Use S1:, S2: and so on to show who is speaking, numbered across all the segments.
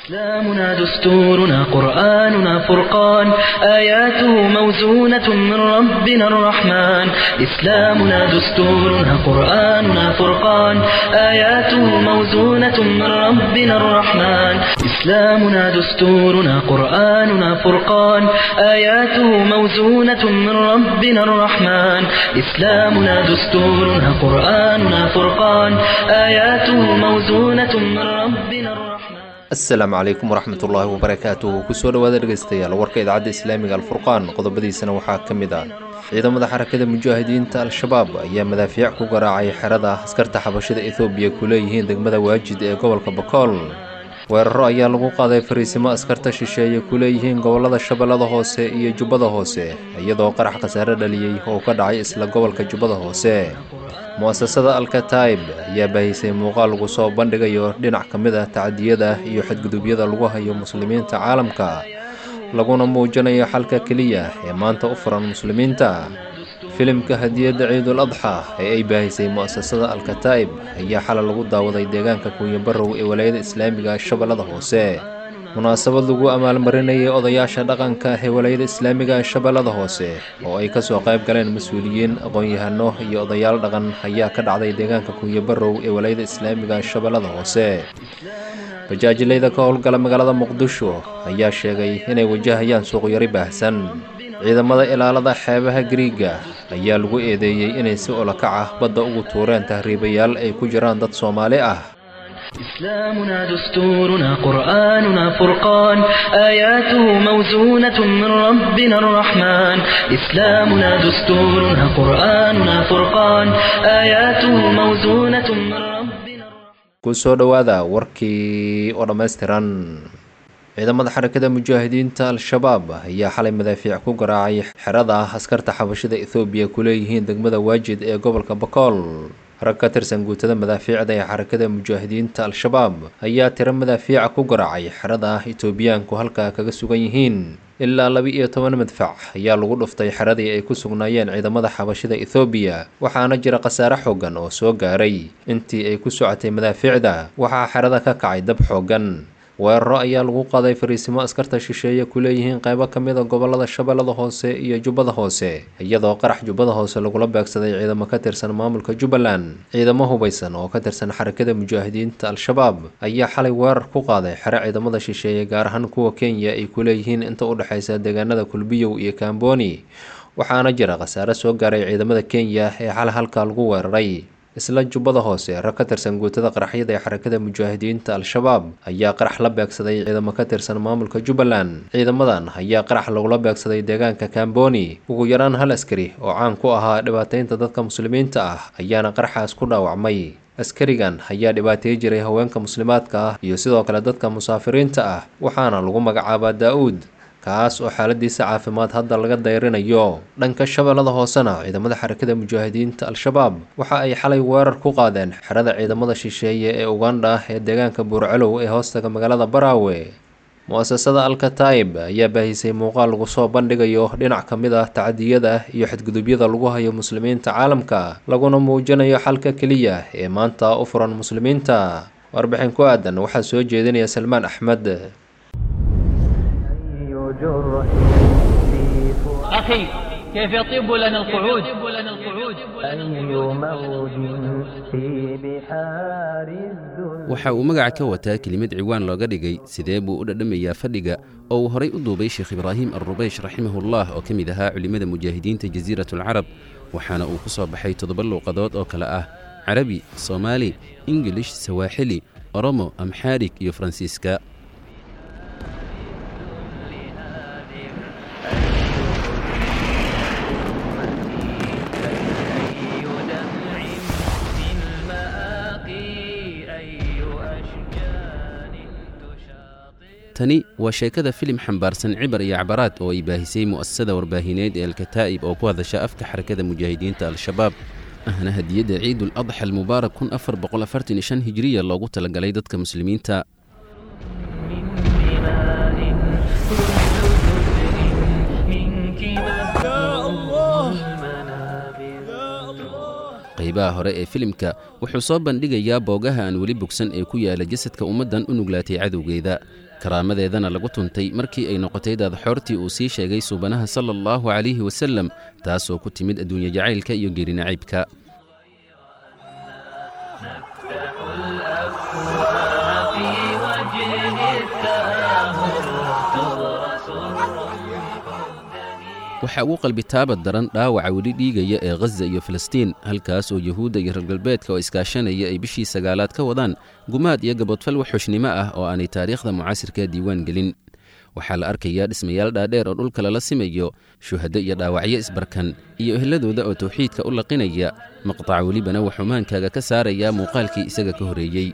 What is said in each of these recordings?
S1: إسلامنا دستورنا قرآننا فرقان آياته موزونة من ربنا الرحمن إسلامنا دستورنا قرآننا فرقان آياته موزونة من ربنا الرحمن إسلامنا دستورنا قرآننا فرقان آياته موزونة من ربنا الرحمن إسلامنا دستورنا قرآننا فرقان آياته موزونة من ربنا الرحمن
S2: asalaamu calaykum waraxmat ullaahi wabarakaatuh kusoo dhawaada dhegeystayaal warka idaacadda islaamiga alfurqaan qodobadiisana waxaa ka mid ah ciidamada xarakada mujaahidiinta al-shabaab ayaa madaafiic ku garaacay xerada askarta xabashada ethoobiya ku leeyihiin degmada waajid ee gobolka bakool weeraro ayaa lagu qaaday fariisimo askarta shisheeye ku leeyihiin gobolada shabeellada hoose iyo jubbada hoose iyadoo qarax khasaare dhaliyey oo ka dhacay isla gobolka jubbada hoose mu-asasada alkataib ayaa baahisay muuqaal lagu soo bandhigayo dhinac ka mid ah tacadiyada iyo xadgudubyada lagu hayo muslimiinta caalamka laguna muujinayo xalka keliya ee maanta u furan muslimiinta filimka hadiyadda ciidul adxa ee ay baahisay mu-asasada alkataib ayaa xalay lagu daawaday deegaanka kuunyabarow ee walaayada islaamiga shabeellada hoose munaasabad lagu amaalmarinayay odayaasha dhaqanka ee walaayada islaamiga shabeellada hoose oo ay kasoo qayb galeen mas-uuliyiin aqoon-yahano iyo odayaal dhaqan ayaa ka dhacday deegaanka kunyabarow ee walaayada islaamiga shabeellada hoose bajaajilayda ka howlgala magaalada muqdisho ayaa sheegay inay wajahayaan suuqyari baahsan ciidamada ilaalada xeebaha gariiga ayaa lagu eedeeyey inay si olakac ah badda ugu tuureen tahriibayaal ay ku jiraan dad soomaali ah
S1: إسلامنا دستورنا قرآننا فرقان آياته موزونة من ربنا الرحمن إسلامنا دستورنا قرآننا فرقان آياته موزونة من ربنا
S2: kusoo dhowaada warkii oo dhammaystiran ciidamada xarakada mujaahidiinta al-shabaab ayaa xalay madaafiic ku garaacay xerada askarta xabashada ethoobiya ku leeyihiin degmada waajid ee gobolka bakool rag ka tirsan guutada madaafiicda ee xarakada mujaahidiinta al-shabaab ayaa tiro madaafiica ku garaacay xerada etoobiyaanku halkaa kaga sugan yihiin ilaa laba-iyo toban madfac ayaa lagu dhuftay xeradii ay ku sugnaayeen ciidamada xabashida ethoobiya waxaana jira khasaare xoogan oo soo gaaray intii ay ku socotay madaafiicda waxaa xerada ka kacay dab xoogan weeraro ayaa lagu qaaday fariisimo askarta shisheeye ku leeyihiin qaybo ka mid a gobolada shabeellada hoose iyo jubbada hoose iyadoo qarax jubbada hoose lagula beegsaday ciidamo ka tirsan maamulka jubbaland ciidamo hubaysan oo ka tirsan xarakada mujaahidiinta al-shabaab ayaa xalay weerar ku qaaday xero ciidamada shisheeye gaar ahaan kuwa kenya ay ku leeyihiin inta u dhexaysa deegaanada kulbiyow iyo kamboni waxaana jira khasaare soo gaaray ciidamada kenya ee xalay halkaa lagu weeraray isla jubbada hoose rag ka tirsan guutada qaraxyada ee xarakada mujaahidiinta al-shabaab ayaa qarax la beegsaday ciidamo ka tirsan maamulka jubbaland ciidamadan ayaa qarax lagula beegsaday deegaanka kamboni ugu yaraan hal askari oo caan ku ahaa dhibaateynta dadka muslimiinta ah ayaana qaraxaas ku dhaawacmay askarigan ayaa dhibaateey jiray haweenka muslimaadka ah iyo sidoo kale dadka musaafiriinta ah waxaana lagu magacaabaa daa-uud kaas oo xaaladiisa caafimaad hadda laga dayrinayo dhanka shabeellada hoosena ciidamada xarakada mujaahidiinta al-shabaab waxa ay xalay weerar ku qaadeen xerada ciidamada shisheeye ee ugandha ee deegaanka buurcalow ee hoostaga magaalada baraawe mu-asasada alkataib ayaa baahisay muuqaal lagu soo bandhigayo dhinac ka mid ah tacadiyada iyo xadgudubyada lagu hayo muslimiinta caalamka laguna muujinayo xalka keliya ee maanta u furan muslimiinta warbixin ku aadan waxaa soo jeedinaya salmaan axmed
S3: أخي كيف يطيب لنا القعود
S4: أي موج في بحار الذل
S5: waxa uu magaca ka wataa kelimad ciwaan looga dhigay sidee buu u dhadhamayaa fadhiga oo uu horay u duubay sheekh ibraahim alrubeysh raximahullah oo ka mid ahaa culimmada mujaahidiinta jasiiratulcarab waxaana uu ku soo baxay toddoba luuqadood oo kale ah carabi soomaali ingilish sawaaxili oromo amxaarig iyo faransiiska tani waa sheekada filim xambaarsan cibar iyo cabaraad oo ay baahisay mu'asasada warbaahineed ee alkataa'ib oo ku hadasha afka xarakada mujaahidiinta al-shabaab ahna hadiyadda ciidul adxa almubaarak kun afar boqol afartan iyo shan hijiriya loogu talagalay dadka muslimiinta qaybaha hore ee filimka wuxuu soo bandhigayaa boogaha aan weli bogsan ee ku yaala jasadka ummaddan u nuglaatay cadowgeeda karaamadeedana lagu tuntay markii ay noqotay daadxoortii uu sii sheegay suubanaha sala allahu calayhi wasallam taasoo ku timid adduunye jacaylka iyo geerinacaybka waxaa ugu qalbitaabad daran dhaawaca weli dhiigaya ee khaza iyo falastiin halkaas oo yuhuudda iyo reer galbeedka oo iskaashanaya ay bishii sagaalaad ka wadaan gumaad iyo gabodfal waxxushnimo ah oo aanay taariikhda mucaasirka diiwaan gelin waxaa la arkayaa dhismayaal dhaadheer oo dhulka lala simayo shuhaddo iyo dhaawacyo isbarkan iyo ehladooda oo tawxiidka u laqinaya maqtac welibana wuxuu maankaaga ka saarayaa muuqaalkii isaga ka horreeyey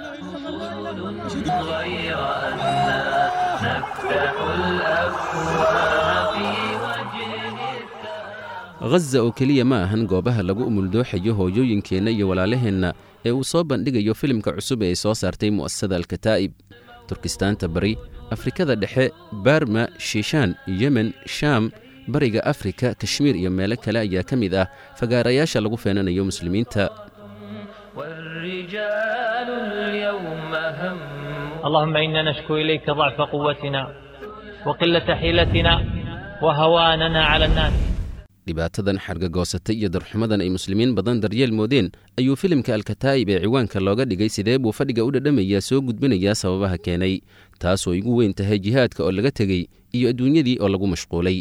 S5: khaza oo keliya ma ahan goobaha lagu umuldooxayo hooyooyinkeenna iyo walaalaheenna ee uu soo bandhigayo filimka cusub ee ay soo saartay mu'asasada alkataa'ib turkistaanta bari afrikada dhexe barma shiishaan yemen shaam bariga afrika kashmiir iyo meelo kale ayaa ka mid ah fagaarayaasha lagu feenanayo muslimiinta
S4: والرجال اليوم هم
S3: اللهم إنا نشكو إليك ضعف قوتنا وقلة حيلتنا وهواننا على الناس
S5: dhibaatadan xargagoosatay iyo darxumadan ay muslimiin badan daryeel moodeen ayuu filimka alkataa'ib ee ciwaanka looga dhigay sidee buu fadhiga u dhadhamayaa soo gudbinayaa sababaha keenay taasoo igu weyn tahay jihaadka oo laga tegey iyo adduunyadii oo lagu mashquulay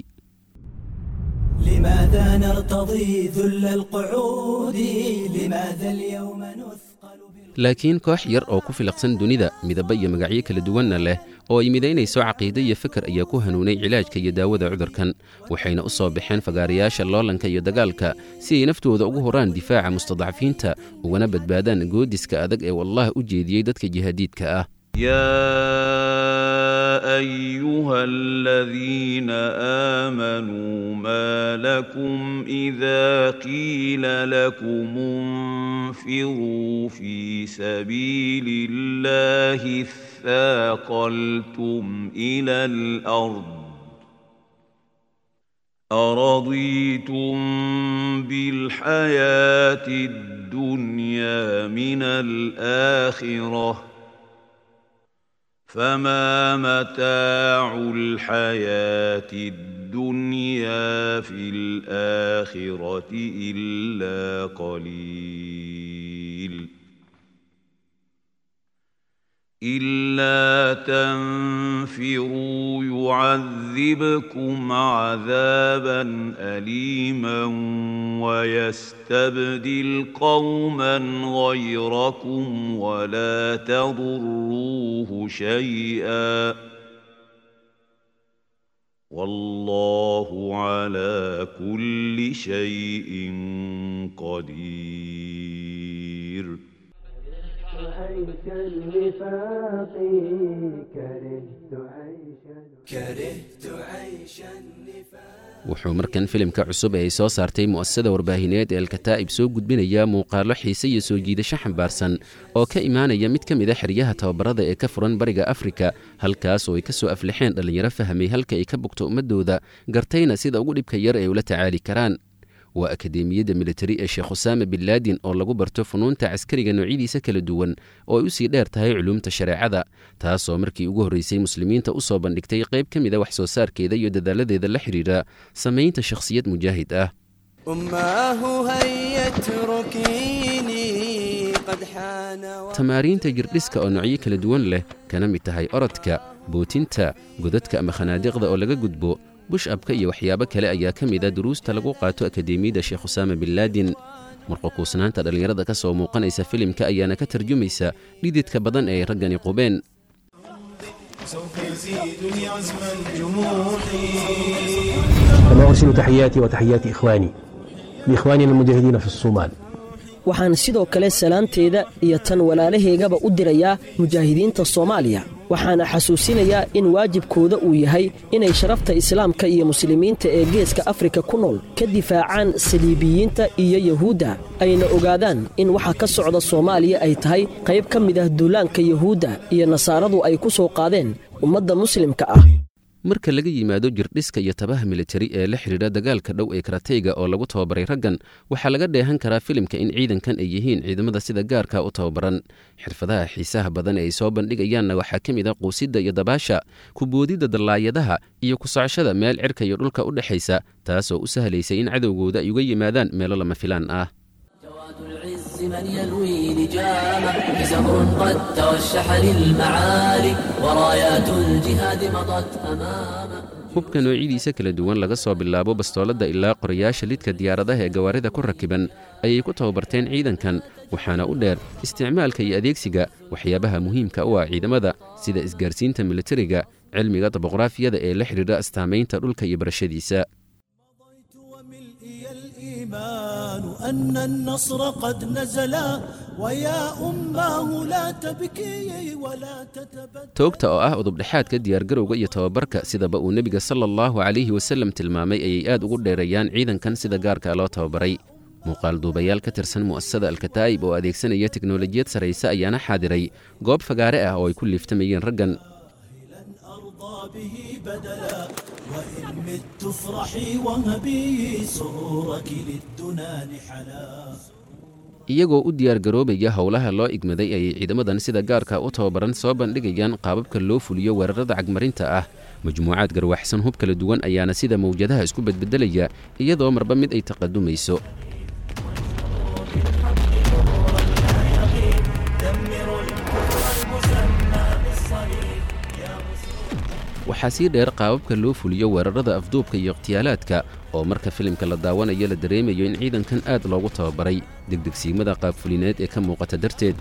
S6: لماذا نرتضي ذل القعود لماذا اليوم نثقل بال-
S5: laakiin koox yar oo ku filaqsan dunida midaba iyo magacyo kala duwanna leh oo ay midaynayso caqiide iyo fikar ayaa ku hanuunay cilaajka iyo daawada cudurkan waxayna u soo baxeen fagaarayaasha loolanka iyo dagaalka si ay naftooda ugu horaan difaaca mustadcafiinta ugana badbaadaan goodiska adag ee wallah u jeediyey dadka jihaadiidka ah
S7: يا ايها الذين امنوا ما لكم اذا قيل لكم انفروا في سبيل الله اثاقلتم الى الارض أرضيتم بالحياة الدنيا من الآخرة فما متاع الحياة الدنيا في الآخرة إلا قليل إلا تنفروا يعذبكم عذابا أليما ويستبدل قوما غيركم ولا تضروه شيئا والله على كل شيء قدير
S6: عيش النفاق كرهت عيش كرهت عيش النفاق
S5: wuxuu markan filimka cusub ee ay soo saartay mu'asasada warbaahineed ee alkataa'ib soo gudbinayaa muuqaallo xiise iyo soo jiidasho xambaarsan oo ka imaanaya mid ka mid a xeryaha tababarada ee ka furan bariga afrika halkaas oo ay ka soo aflixeen dhallinyaro fahmay halka ay ka bogto ummaddooda gartayna sida ugu dhibka yar ay ula tacaali karaan waa akadeemiyadda militari ee sheekh usaama bin laadin oo lagu barto funuunta caskariga noocyadiisa kala duwan oo ay u sii dheer tahay culuumta shareecada taasoo markii ugu horraysay muslimiinta u soo bandhigtay qayb ka mid a wax soo saarkeeda iyo dadaaladeeda la xidhiidha samaynta shakhsiyad mujaahid ah
S6: أماه هيا اتركيني قد حان وقت
S5: tamaariinta jirdhiska oo noocyo kala duwan leh kana mid tahay orodka bootinta godadka ama khanaadiqda oo laga gudbo bush-abka iyo waxyaabo kale ayaa ka mid a duruusta lagu qaato akadeemiyadda sheekh usaama bin laadin marqokuusnaanta dhallinyarada ka soo muuqanaysa filimka ayaana ka tarjumaysa dhididka badan ee ay raggani qubeen
S8: سوف يزيدني عزما جموحي
S9: كما أرسل تحياتي وتحيات إخواني لإخواننا المجاهدين في الصومال
S10: waxaan sidoo kale salaanteeda iyo tan walaalahaygaba u dirayaa mujaahidiinta soomaaliya waxaana xasuusinayaa in waajibkooda uu yahay inay sharafta islaamka iyo muslimiinta ee geeska afrika ku nool ka difaacaan saliibiyiinta iyo yahuudda ayna ogaadaan in waxa ka socda soomaaliya ay tahay qayb ka mid ah duulaanka yahuudda iyo nasaaradu ay ku soo qaadeen ummadda muslimka ah
S5: marka laga yimaado jirdhiska iyo tabaha militari ee la xidhiidha dagaalka dhow ee karateyga oo lagu tababaray raggan waxaa laga dheehan karaa filimka in ciidankan ay yihiin ciidamada sida gaarka u tababaran xirfadaha xiisaha badan ee ay soo bandhigayaanna waxaa ka mid a quusidda iyo dabaasha kuboodidda dallaayadaha iyo ku socoshada meel cirka iyo dhulka u dhexaysa taasoo u sahlaysa in cadowgooda ay uga yimaadaan meelo lama filaan ah
S11: من يلوي لجامه زهر قد توشح للمعالي ورايات الجهاد مضت أمامه
S5: hubka noocyadiisa kala duwan laga soo bilaabo bastooladda ilaa qorayaasha lidka diyaaradaha ee gawaarida ku rakiban ayay ku tababarteen ciidankan waxaana u dheer isticmaalka iyo adeegsiga waxyaabaha muhiimka u ah ciidamada sida isgaarsiinta militariga cilmiga daboqraafiyada ee la xidhiidha astaamaynta dhulka iyo barashadiisa
S12: الإيمان أن النصر قد نزلا ويا أماه لا تبكي ولا تتبدل
S5: toogta oo ah udubdhexaadka diyaargarowga iyo tababarka sidaba uu nebiga sala allahu calayhi wasallam tilmaamay ayay aad ugu dheereeyaan ciidankan sida gaarka loo tababaray muuqaal duubayaal ka tirsan mu'asasada alkataa'ib oo adeegsanaya teknolojiyad sarrayse ayaana xaadiray goob fagaare ah oo ay ku liiftamayeen raggan
S12: به بدلا وإن مت افرحي وهبي سرورك للدنا نحلا
S5: iyagoo u diyaargaroobaya howlaha loo igmaday ayay ciidamadan sida gaarka u tababaran soo bandhigayaan qaababka loo fuliyo weerarada cagmarinta ah majmuucaad garwaxsan hub kala duwan ayaana sida mawjadaha isku bedbedelaya iyadoo marba mid ay taqadumayso waxaa sii dheer qaababka loo fuliyo weerarada afduubka iyo ikhtiyaalaadka oo marka filimka la daawanayo la dareemayo in ciidankan aad loogu tababaray degdegsiimada qaabfulineed ee ka muuqata darteed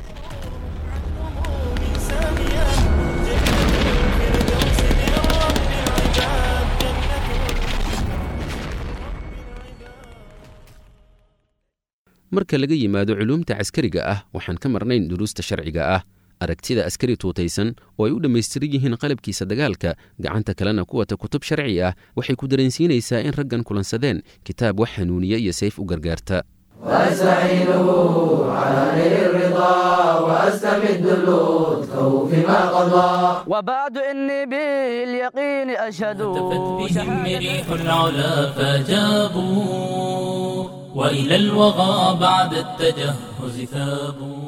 S5: marka laga yimaado culuumta caskariga ah waxaan ka marnayn duruusta sharciga ah aragtida askari tuutaysan oo ay u dhammaystiran yihiin qalabkiisa dagaalka gacanta kalena ku wata kutub sharci ah waxay ku dareensiinaysaa in raggan kulansadeen kitaab wax hanuuniya iyo sayf u gargaarta
S13: واستعينه على نيل الرضا واستمد اللطف فيما قضى
S14: وبعد اني باليقين اشهد
S15: بهم ريح العلا فجابوا والى الوغى بعد التجهز ثابوا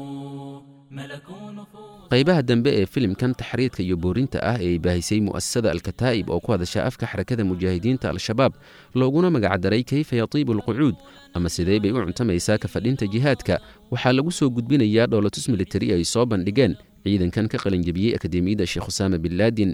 S5: qaybaha dambe ee filimkan taxriidka iyo boorinta ah ee ay baahisay mu'asasada alkataa'ib oo ku hadasha afka xarakada mujaahidiinta al-shabaab looguna magacdaray kayfa yatiibu alqucuud ama sidee bay u cuntamaysaa ka fadhinta jihaadka waxaa lagu soo gudbinayaa dhoolatus militari ay soo bandhigeen ciidankan ka qalinjabiyey akademiyadda sheekh husaama bin laadin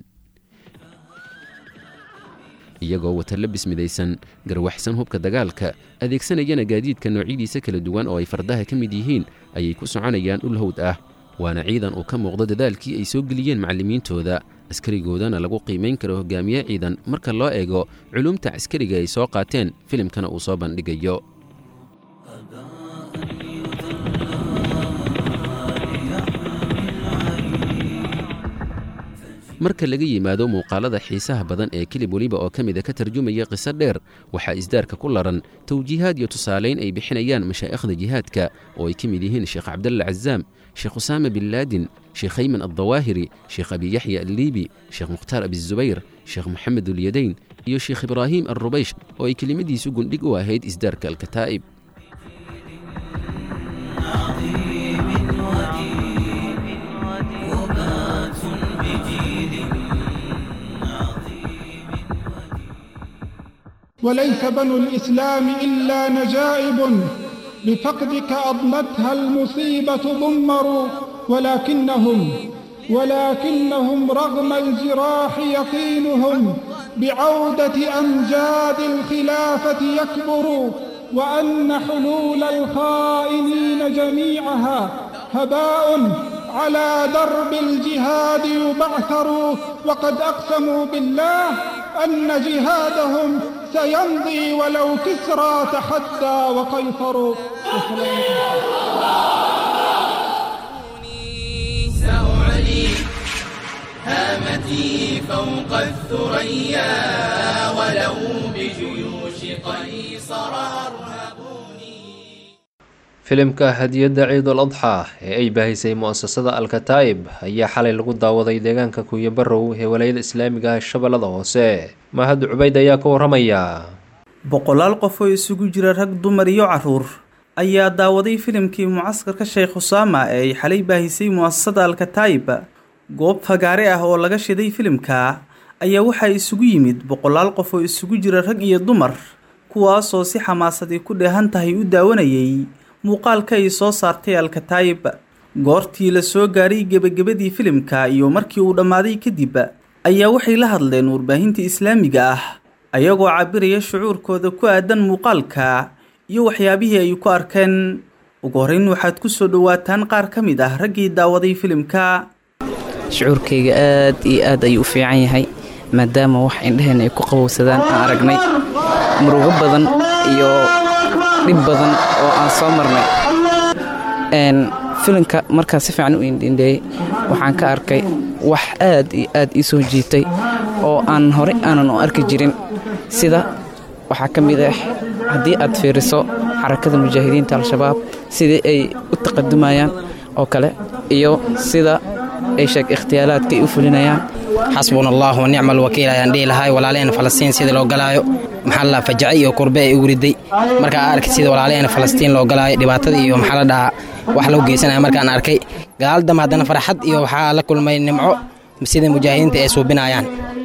S5: iyagoo wata labis midaysan garwaxsan hubka dagaalka adeegsanayana gaadiidka noocyadiisa kala duwan oo ay fardaha ka mid yihiin ayay ku soconayaan dhul hawd ah waana ciidan uu ka muuqdo dadaalkii ay soo geliyeen macallimiintooda askarigoodana lagu qiimayn karo hogaamiye ciidan marka loo eego culuumta caskariga ay soo qaateen filimkana uu soo bandhigayo marka laga yimaado muuqaalada xiisaha badan ee kilib weliba oo ka mida ka tarjumaya qiso dheer waxaa isdaarka ku laran tawjiihaad iyo tusaalayn ay bixinayaan mashaa'ikhda jihaadka oo ay ka mid yihiin sheekh cabdalla cazaam sheekh usaama bin laadin sheekh hayman addawaahiri sheekh abi yaxya alliibi sheekh mukhtaar abizubayr sheekh moxamed ulyadayn iyo sheekh ibraahim alrubaysh oo ay kelimadiisu gundhig u ahayd isdaarka alkataa'ib
S16: وليس بنو الإسلام إلا نجائب بفقدك أضمتها المصيبة ضمروا ولكنهم ولكنهم رغم الجراح يقينهم بعودة أمجاد الخلافة يكبر وأن حلول الخائنين جميعها هباء على درب الجهاد يبعثر وقد أقسموا بالله أن جهادهم سيمضي ولو كسرى تحدى وقيصر
S17: سأعلي هامتي فوق الثريا ولو بجيوش قيصر أرهبوني
S2: filimka hadiyadda ciidul adxaa ee ay baahisay mu'asasada alkataa'ib ayaa xalay lagu daawaday deegaanka kuuyabarow ee walayada islaamiga ah shabeellada hoose mahad cubayd ayaa ka waramaya
S18: boqolaal qof oo isugu jira rag dumar iyo caruur ayaa daawaday filimkii mucaskarka sheekh husaama ee ay xalay baahisay mu'asasada alkataa'ib goob fagaare ah oo laga shiday filimka ayaa waxaa isugu yimid boqolaal qof oo isugu jira rag iyo dumar kuwaasoo si xamaasadii ku dheehan tahay u daawanayay muuqaalka ay soo saartay alkataayib goortii la soo gaadhay gebagabadii filimka iyo markii uu dhammaaday kadib ayaa waxay la hadleen warbaahinta islaamiga ah ayagoo cabiraya shucuurkooda ku aadan muuqaalka iyo waxyaabihii ay ku arkeen ugu horreyn waxaad ku soo dhowaataan qaar ka mid ah raggii daawaday filimka
S19: shucuurkayga aad iyo aad ayuu u fiican yahay maadaama wax indhaheenna ay ku qabowsadaan aan aragnay murugo badan iyo dhib badan oo aan soo marnay filimka markaa si fiican u indhindheeyey waxaan ka arkay wax aad iyo aad ii soo jiitay oo aan horey aanan u arki jirin sida waxaa ka mid ah haddii aad fiiriso xarakada mujaahidiinta al-shabaab sidii ay u taqadumayaan oo kale iyo sida ay sheeg ikhtiyaalaadka ay u fulinayaan
S20: xasbuna allah wa nicma alwakiil ayaan dhihi lahay walaalaheenna falastiin sida loo galaayo maxaa la fajace iyo kurbe ay ugu riday markaa arkay sida walaalaheenna falastiin loo galaayo dhibaatada iyo maxaa la dhahaa wax loo geysanaya markaan arkay gadaal dambe haddana farxad iyo waxaa la kulmay nimco sida mujaahidiinta ay suubinayaan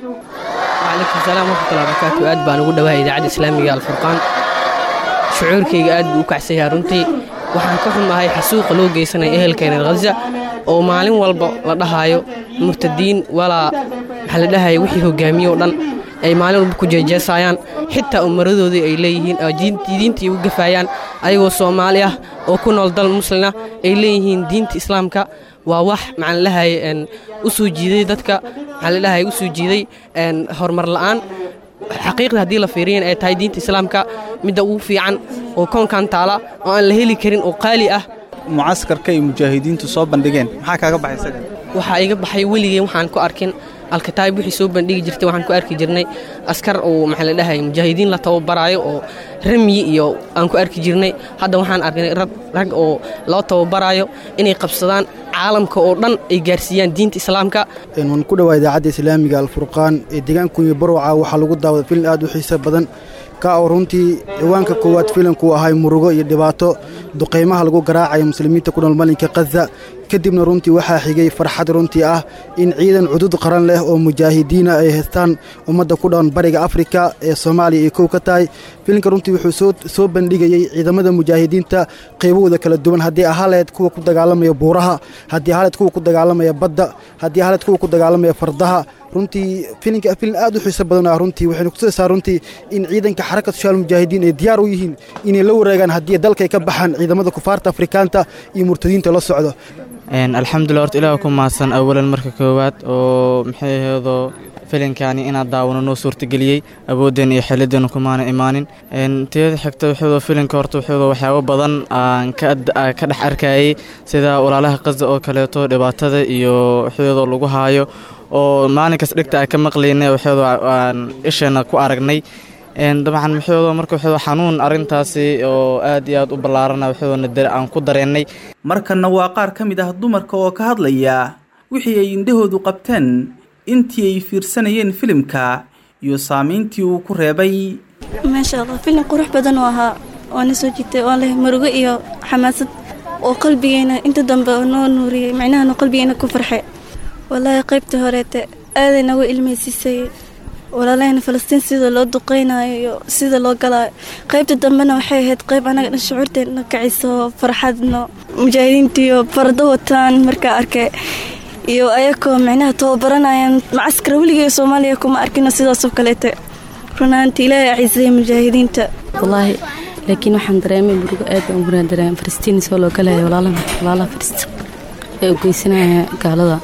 S21: wcalaykum salaam waraxmatullahi barakaatu aad baan ugu dhawahay idaacadda islaamiga alfurqaan shucuurkayga aad buu u kacsan yahay runtii waxaan ka xumahay xasuuqa loo geysanaya ehelkeena khaza oo maalin walba la dhahaayo murtadiin walaa maxaa la dhahaya wixii hogaamiye oo dhan ay maalin walba ku jeejeesayaan xitaa umaradoodii ay leeyihiin diintii u gafaayaan ayagoo soomaali ah oo ku nool dal muslina ay leeyihiin diinta islaamka waa wax maxaan lahaye u soo jiiday dadka maxaa la dhahaye u soo jiiday horumar la'aan xaqiiqda haddii la fiiriyan ay tahay diinta islaamka midda ugu fiican oo koonkan taala oo aan la heli karin oo qaali ah
S18: mucaskarka ay mujaahidiintu soo bandhigeen maxaa kaaga baxay
S21: waxaa iga baxay weligeen waxaan ku arkin alkataayib wixii soo bandhigi jirtay waxaan ku arki jirnay askar oo maxaa la dhahay mujaahidiin la tababaraayo oo ramyi iyo aan ku arki jirnay hadda waxaan arknay rag oo loo tababaraayo inay qabsadaan caalamka oo dhan ay gaarsiiyaan diinta islaamka
S22: waan ku dhawaa idaacadda islaamiga alfurqaan ee deegaankunya barwaca waxaa lagu daawada filin aad u xiiso badan ka oo runtii ciwaanka koowaad filimku ahay murugo iyo dhibaato duqaymaha lagu garaacayo muslimiinta ku nool malinka khaza kadibna runtii waxaa xigay farxad runtii ah in ciidan cudud qaran leh oo mujaahidiina ay haystaan ummadda ku dhowan bariga afrika ee soomaaliya ay kow ka tahay filimka runtii wuxuu soo bandhigayey ciidamada mujaahidiinta qaybahooda kala duwan haddii ahaleed kuwa ku dagaalamaya buuraha haddii ahaleed kuwa ku dagaalamaya badda haddii ahaleed kuwa ku dagaalamaya fardaha runtii filinka filin aad u xiiso badan ah runtii waxaynu kutusaysaa runtii in ciidanka xarakatu shaal mujaahidiin ay diyaar u yihiin inay la wareegaan haddii dalkay ka baxaan ciidamada kufaarta afrikaanta iyo murtadiinta la socdo
S23: alxamdulilah horta ilaah ku mahadsan awalan marka koowaad oo maxay ahaydoo filinkaani inaad daawano noo suurtageliyey awoodeen iyo xeeladeena kumaana imaanin tiyada xigta wuxuudoo filinka horta wuxuudoo waxyaabo badan aan ka dhex arkayay sida walaalaha qaza oo kaleeto dhibaatada iyo wuxuudoo lagu haayo oo maalinkas dhigta aan ka maqlaynay wuxuudoo aan isheena ku aragnay dabcan wuxuudoo marka wuxuudoo xanuun arrintaasi oo aad iyo aad u ballaarana wuxuudoona aan ku dareennay
S18: markanna waa qaar ka mid ah dumarka oo ka hadlaya wixii ay indhahoodu qabteen intii ay fiirsanayeen filimka iyo saamayntii uu ku reebay
S24: maasha allah filim qurux badan oo ahaa oona soo jiitay oo leh murugo iyo xamaasad oo qalbigeena inta dambe oo noo nuuriyey micnahana qalbigeena ku farxe wallaahi qaybta horeete aaday nagu ilmaysiisay walaalahayna falastiin sida loo duqeynayo iyo sida loo galaayo qaybta dambena waxay ahayd qayb anaga dhan shucuurteena kaciso farxadno mujaahidiintiiyo fardo wataan markaa arkay iyo ayakoo micnaha tababaranayaan macaskara weligee soomaaliya kuma arkino sidaasoo kaleete runaanti ilaahay acisaya mujaahidiinta
S25: wallaahi laakiin waxaan dareemay murugo aad baan ugunaa dareemay falastiin soo loo galaya walaalaha walaalaha falastiin ee u geysanaya gaalada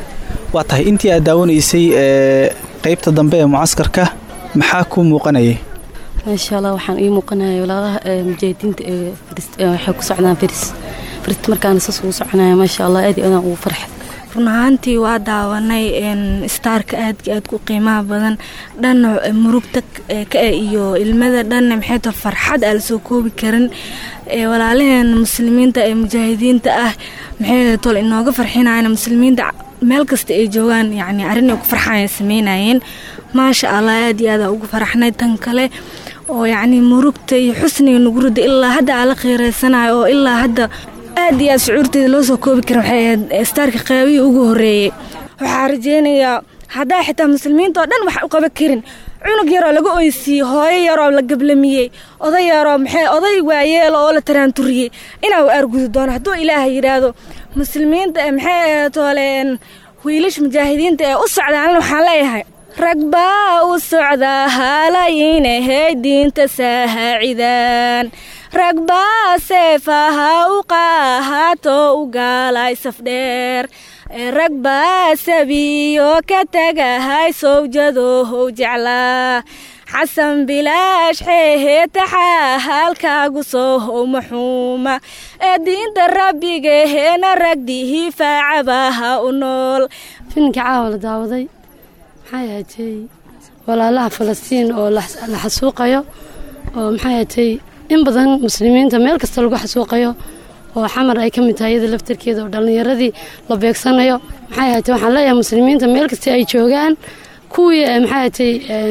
S18: waa tahay intii aad daawanaysay ee qaybta dambe ee mucaskarka maxaa kuu muuqanayay
S25: maasha allah waxaan ii muuqanaya walaalaha mujaahidiinta ee waxay ku socdaan faris farist markaana saas ugu soconaya maasha allah aad iyo aadaan ugu farxay
S1: run ahaantii waa daawanay staarka aadka aad ku qiimaha badan dhanna murugta ka iyo ilmada dhanna maxay tahay farxad aan lasoo koobi karin walaalaheen muslimiinta ee mujaahidiinta ah maxay tol inooga farxinayaan muslimiinta meel kasta ay joogaan yacni arrin ay ku farxaan sameynayeen maasha allah aad iyo aada ugu faraxnay tan kale oo yacni murugta iyo xusniga nagu rida ilaa hadda aan la khiireysanayo oo ilaa hadda aad iyo aad shucuurteeda loo soo koobi kara waxay ahayd staarka qaabihii ugu horreeyey waxaa rajeynayaa haddaa xitaa muslimiinta oo dhan wax u qaban karin cunug yaroo laga oysiiyey hooyo yaroo la gablamiyey oday yaroo maxay oday waayeelo oo la taraanturiyey inaa u aargudi doono hadduu ilaaha yidhaahdo muslimiinta maxay tooleen wiilasha mujaahidiinta ee u socdaan waxaan leeyahay rag baa u socdaa haalaynahey diinta sahaacidaan rag baa seefaha u qaahato u gaalay safdheer rag baa sabiyo ka tagahay sowjadohow jeclaa xasan bilaash xeehetaxaa halkaagu soo how maxuuma ee diinta rabbigaheena ragdihi faacabaha u nool
S25: filinka caawa la daawaday maxay ahatay walaalaha falastiin oo la xasuuqayo oo maxay ahatay in badan muslimiinta meel kasta lagu xasuuqayo oo xamar ay ka mid tahay iyada laftarkeeda oo dhallinyaradii la beegsanayo maxay ahatay waxaan leeyahay muslimiinta meel kasta ay joogaan kuwii maxay ahatay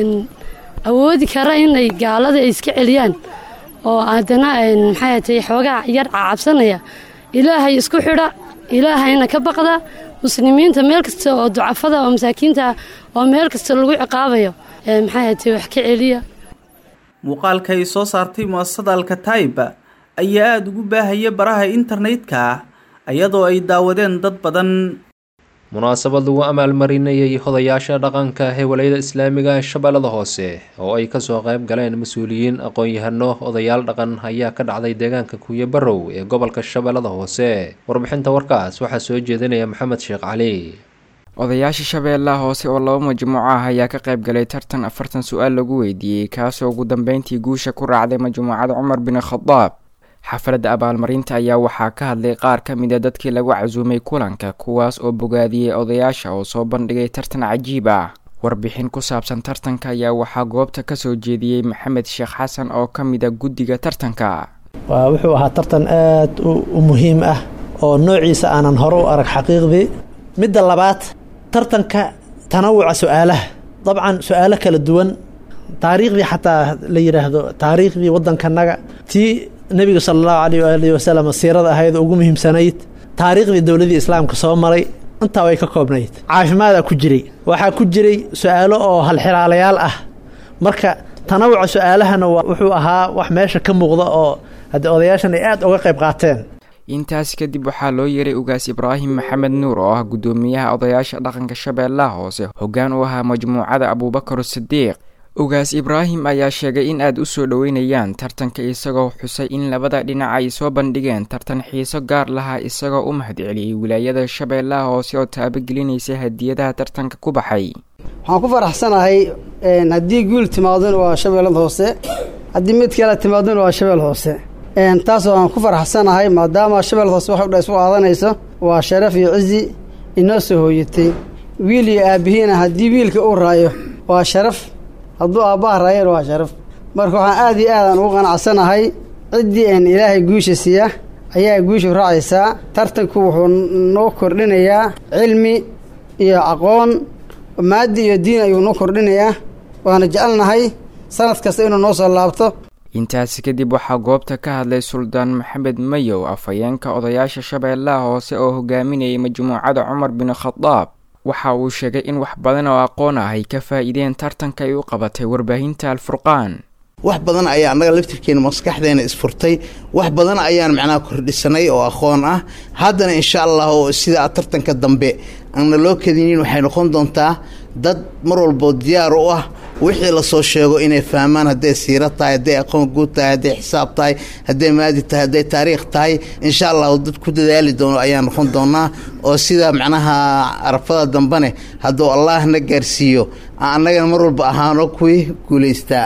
S25: awoodi kara inay gaalada ay iska celiyaan oo haddana maxay ahatay xoogaa yar cacabsanaya ilaahay isku xidha ilaahayna ka baqda muslimiinta meel kasta oo ducafada oo masaakiinta oo meel kasta lagu ciqaabayo maxay ahatay wax ka celiya
S18: muuqaalka ay soo saartay mu'asasada alkataib ayaa aada ugu baahaya baraha internetka iyadoo ay daawadeen dad badan
S2: munaasabad lagu amaalmarinayay hodayaasha dhaqanka ee walayada islaamiga ee shabeellada hoose oo ay kasoo qayb galeen mas-uuliyiin aqoon-yahano odayaal dhaqan ayaa ka dhacday deegaanka kuuyo barow ee gobolka shabeellada hoose warbixinta warkaas waxaa soo jeedinaya maxamed sheekh cali
S3: odayaasha shabeellaha hoose oo laba majmuuco ah ayaa ka qayb galay tartan afartan su-aal lagu weydiiyey kaasoo ugu dambeyntii guusha ku raacday majmuucada cumar bin khadaab xafladda abaalmarinta ayaa waxaa ka hadlay qaar ka mid a dadkii lagu casuumay kulanka kuwaas oo bogaadiyey odayaasha oo soo bandhigay tartan cajiib ah warbixin ku saabsan tartanka ayaa waxaa goobta kasoo jeediyey maxamed sheekh xasan oo ka mid a guddiga tartanka
S4: waa wuxuu ahaa tartan aad u muhiim ah oo noociisa aanan hore u arag xaqiiqdii midda labaad tartanka tanawuca su-aalaha dabcan su-aalo kala duwan taariikhdii xataa la yidhaahdo taariikhdii waddankanaga tii nebiga sala allahu alayh waalihi wasalam siirada ahayd ugu muhiimsanayd taariikhdii dowladii islaamka soo maray intaa way ka koobnayd caafimaadaa ku jiray waxaa ku jiray su-aalo oo halxiraalayaal ah marka tanawuca su-aalahana wuxuu ahaa wax meesha ka muuqda oo haddii odayaashan ay aada uga qayb qaateen
S3: intaas kadib waxaa loo yeeray ugaas ibraahim maxamed nuur oo ah guddoomiyaha odayaasha dhaqanka shabeellaha hoose hoggaan u ahaa majmuucada abuubakar sidiiq ugaas ibraahim ayaa sheegay in aad u soo dhoweynayaan tartanka isagoo xusay in labada dhinac ay soo bandhigeen tartan xiiso gaar lahaa isagoo u mahadceliyey wilaayada shabeellaha hoose oo taabagelinaysa hadiyadaha tartanka ku baxay
S6: waxaan ku faraxsanahay haddii guul timaadona waa shabeellada hoose haddii mid kale timaadona waa shabeel hoose taasoo aan ku faraxsanahay maadaama shabeellada hoose waxay dha isu qaadanayso waa sharaf iyo cizi inoo soo hooyatay wiil iyo aabbihiina haddii wiilka uu raayo waa sharaf hadduu aabbaha raayana waa sharaf marka waxaan aad iyo aadaan ugu qanacsanahay ciddii aan ilaahay guusha siiya ayaa guushu raacaysaa tartanku wuxuu noo kordhinayaa cilmi iyo aqoon maadi iyo diin ayuu noo kordhinayaa waana jecelnahay sanad kasta inuu noo soo laabto
S3: intaasi kadib waxaa goobta ka hadlay suldaan maxamed mayow afhayeenka odayaasha shabeellaha hoose oo hogaaminayay majmuucada cumar bin khadaab waxa uu sheegay in wax badan oo aqoon ah ay ka faa'iideen tartanka ay u qabatay warbaahinta alfurqaan
S7: wax badan ayaa annaga laftirkeena maskaxdeena isfurtay wax badan ayaan macnaha kordhisanay oo aqoon ah haddana insha allah oo sidaa tartanka dambe aanna loo kadinin waxay noqon doontaa dad mar walboo diyaar u ah wixii lasoo sheego inay fahmaan hadday siiro tahay hadday aqoon guud tahay hadday xisaab tahay hadday maadi tahay hadday taariikh tahay insha allahu dad ku dadaali doono ayaa noqon doonaa oo sida macnaha arafada dambene hadduu allah na gaarsiiyo aan annagana mar walba ahaano kuwii guulaystaa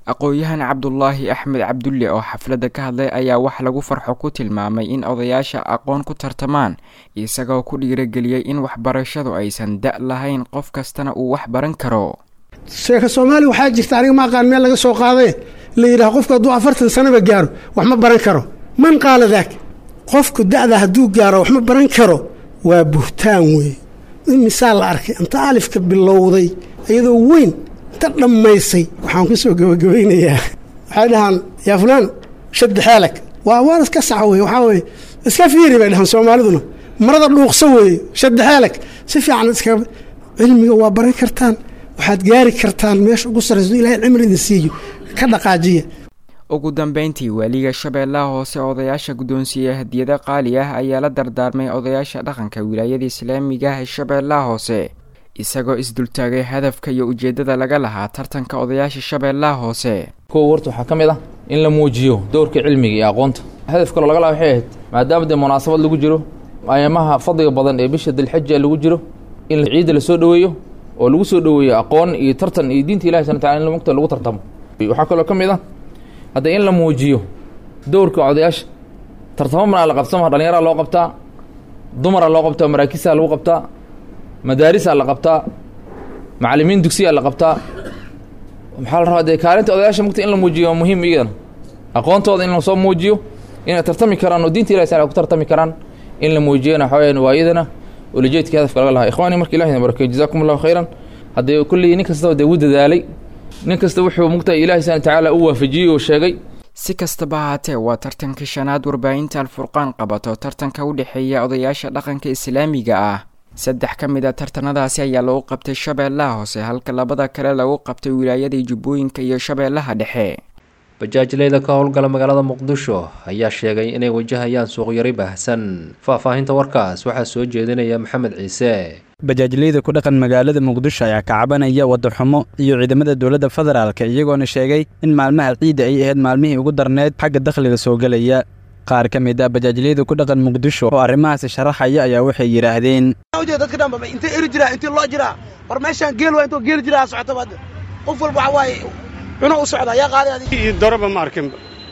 S3: aqoon-yahan cabdulaahi axmed cabdulle oo xafladda ka hadlay ayaa wax lagu farxo ku tilmaamay in odayaasha aqoon ku tartamaan isagoo ku dhiirageliyey in waxbarashadu aysan da' lahayn qof kastana uu wax baran karo
S8: sheeka soomaaliya waxaa jirta aniga ma aqaan meel laga soo qaadaye la yidhaha qofku hadduu afartan sanaba gaaro wax ma baran karo man qaala daak qofku da'da hadduu gaaro wax ma baran karo waa buhtaan weeye in misaal la arkay inta alifka bilowday iyadoo weyn inta dhammaysay waxaan ku soo gabagabaynayaa waxay dhahaan yaa fulaan shaddi xeelag waa waan iska sax weye waxaa weye iska fiiri bay dhahaan soomaaliduna marada dhuuqsa weeye shaddi xeelag si fiican iska cilmiga waa baran kartaan waxaad gaari kartaan meesha ugu sarrayso ilahay cimri idin siiyo ka dhaqaajiya
S3: ugu dambeyntii waaliga shabeellaha hoose odayaasha guddoonsiiya hadiyado qaali ah ayaa la dardaarmay odayaasha dhaqanka wilaayada islaamiga ah ee shabeellaha hoose isagoo isdultaagay hadafka iyo ujeeddada laga lahaa tartanka odayaasha shabeellaha hoose
S9: kow horta waxaa ka mid ah in la muujiyo dowrka cilmiga iyo aqoonta hadaf kaloo laga laha waxay ahayd maadaama dee munaasabad lagu jiro ayamaha fadliga badan ee bisha dilxaja lagu jiro in ciidda la soo dhoweeyo oo lagu soo dhoweeyo aqoon iyo tartan iyo diinta ilahi subana tacala in mugta lagu tartamo waxaa kaloo ka mid ah hadda in la muujiyo dowrka odayaasha tartamo manaa la qabsama dhallinyaraa loo qabtaa dumaraa loo qabtaa maraakisaa lagu qabtaa madaarisaa la qabtaa macallimiin dugsiyaa la qabtaa maxaa la rabaa dee kaalinta odayaasha mugta in la muujiyo waa muhiim iyadana aqoontooda in lasoo muujiyo inay tartami karaan oo diinta ilahi sala ku tartami karaan in la muujiyana waxaa weyaan waa iyadana ulajeedka hadafka laga lahaa ikhwaani marka ilahi barakeeyo jazakum allahu khayran haddee kullii nin kastaba dee wuu dadaalay nin kasta wuxuu mugtahay ilahi subana tacaala u waafajiyey oo sheegay
S3: si kastaba haatee waa tartankii shanaad warbaahinta alfurqaan qabato tartanka u dhexeeya odayaasha dhaqanka islaamiga ah saddex ka mid a tartanadaasi ayaa lagu qabtay shabeellaha hoose halka labada kale lagu qabtay wilaayadii jubbooyinka iyo shabeellaha dhexe
S2: bajaajleyda ka howlgala magaalada muqdisho ayaa sheegay inay wajahayaan suuqyari baahsan faahfaahinta warkaas waxaa soo jeedinaya maxamed ciise
S10: bajaajleyda ku dhaqan magaalada muqdisho ayaa ka cabanaya wadaxumo iyo ciidamada dowladda federaalka iyagoona sheegay in maalmaha ciidda ay ahayd maalmihii ugu darneyd xagga dakhliga soo gelaya qaar ka mid a bajaajleyda ku dhaqan muqdisho oo arrimahaasi sharaxaya ayaa waxay yidhaahdeen
S11: dadka dhanba intee eri jiraa intee loo jiraa war meeshaan geel waa intoo geel jiraa socotaba hadda qof walba waxa waaye cuno u socda yaa qaaday adiga
S12: ii daraba ma arkin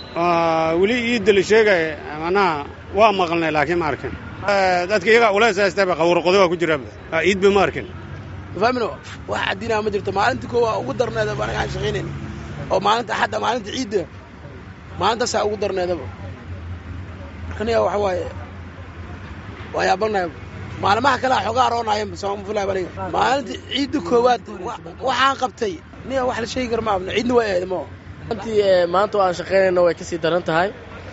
S12: weli iidda la sheegaya manaha waa maqalnay laakiin ma arkin dadka iyagaa ulays haystaba qawrqodo waa ku jiraaba iidba ma arkin
S11: faamino wax caddinaa ma jirto maalinta koo waa ugu darneedaba anaga aan shaqaynayn oo maalinta axadda maalinta ciidda maalintaasaa ugu darneedaba markaniya waxa waaye waa yaabanaya maalmaha kale a xoogaa aroonayan soomafulaa aniga maalinta ciidda koowaad waxaan qabtay niya wax la sheegi kara ma abno ciidna waa ahayd mo
S26: runtii maanta oo aan shaqaynayno way kasii daran tahay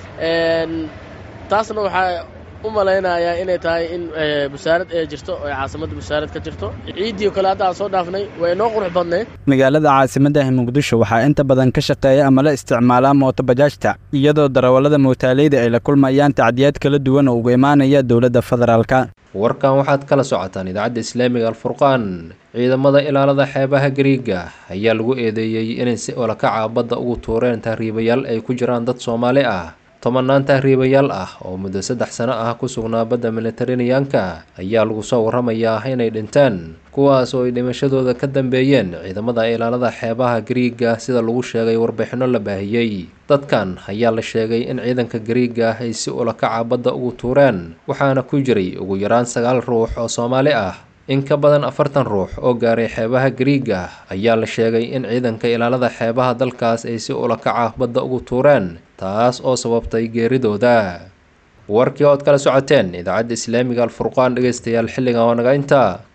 S26: taasna waxaa u malaynayaa inay tahay in busaarad ee jirto oo caasimadda busaarad ka jirto ciiddii kale hadda aan soo dhaafnay way inoo qurux badnayd
S10: magaalada caasimaddaah muqdisho waxaa inta badan ka shaqeeya ama la isticmaalaa mooto bajaajta iyadoo darawallada mootaaleyda ay la kulmayaan tacdiyaad kala duwan oo uga imaanaya dowladda federaalka
S2: warkan waxaad kala socotaan idaacadda islaamiga alfurqaan ciidamada ilaalada xeebaha gariiga ayaa lagu eedeeyey inay si olakaca badda ugu tuureen tahriibayaal ay ku jiraan dad soomaali ah tobanaan tahriibayaal ah oo muddo saddex sano ah ku sugnaa badda militarineyanka ayaa lagu soo warramayaa inay dhinteen kuwaas oo ay dhimashadooda ka dambeeyeen ciidamada ilaalada xeebaha gariiga sida lagu sheegay warbixinno la baahiyey dadkan ayaa la sheegay in ciidanka gariiga ay si ulakaca badda ugu tuureen waxaana ku jiray ugu yaraan sagaal ruux oo soomaali ah in ka badan afartan ruux oo gaaray xeebaha gariiga ayaa la sheegay in ciidanka ilaalada xeebaha dalkaas ay si ulakaca badda ugu tuureen taas oo sababtay geeridooda warkii ood kala socoteen idaacadda islaamiga alfurqaan dhegeystayaal xilligan waa naga intaa